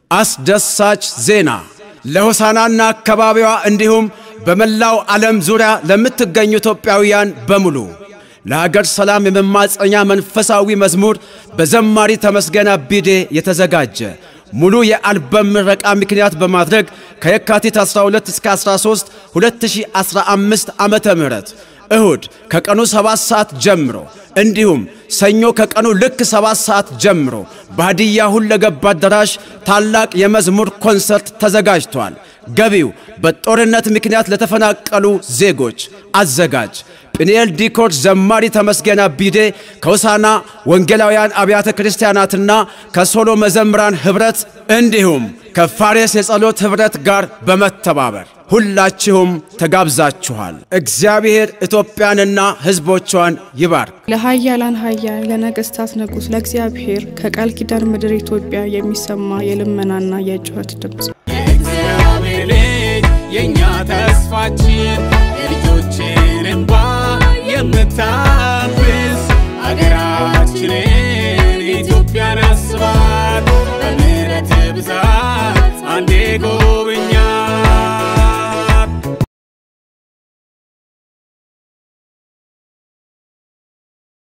አስደሳች ዜና ለሆሳናና አካባቢዋ እንዲሁም በመላው ዓለም ዙሪያ ለምትገኙ ኢትዮጵያውያን በሙሉ ለሀገር ሰላም የመማፀኛ መንፈሳዊ መዝሙር በዘማሪ ተመስገን አቢዴ የተዘጋጀ ሙሉ የአልበም ምረቃ ምክንያት በማድረግ ከየካቲት 12 እስከ 13 2015 ዓመተ ምህረት እሁድ ከቀኑ 7 ሰዓት ጀምሮ እንዲሁም ሰኞ ከቀኑ ልክ 7 ሰዓት ጀምሮ በሀዲያ ሁለገብ አዳራሽ ታላቅ የመዝሙር ኮንሰርት ተዘጋጅቷል። ገቢው በጦርነት ምክንያት ለተፈናቀሉ ዜጎች አዘጋጅ ጵንኤል ዲኮር ዘማሪ ተመስገን አቢዴ ከሆሳና ወንጌላውያን አብያተ ክርስቲያናትና ከሶሎ መዘምራን ኅብረት እንዲሁም ከፋሬስ የጸሎት ኅብረት ጋር በመተባበር ሁላችሁም ተጋብዛችኋል። እግዚአብሔር ኢትዮጵያንና ሕዝቦቿን ይባርክ። ለኃያላን ኃያል ለነገሥታት ንጉሥ ለእግዚአብሔር ከቃል ኪዳን ምድር ኢትዮጵያ የሚሰማ የልመናና የጩኸት ድምፅ የእግዚአብሔር ልጅ የእኛ ተስፋችን የልጆችን እንባ የምታብስ አገራችንን ኢትዮጵያን አስባት በምሕረት ብዛት አንዴ ጎ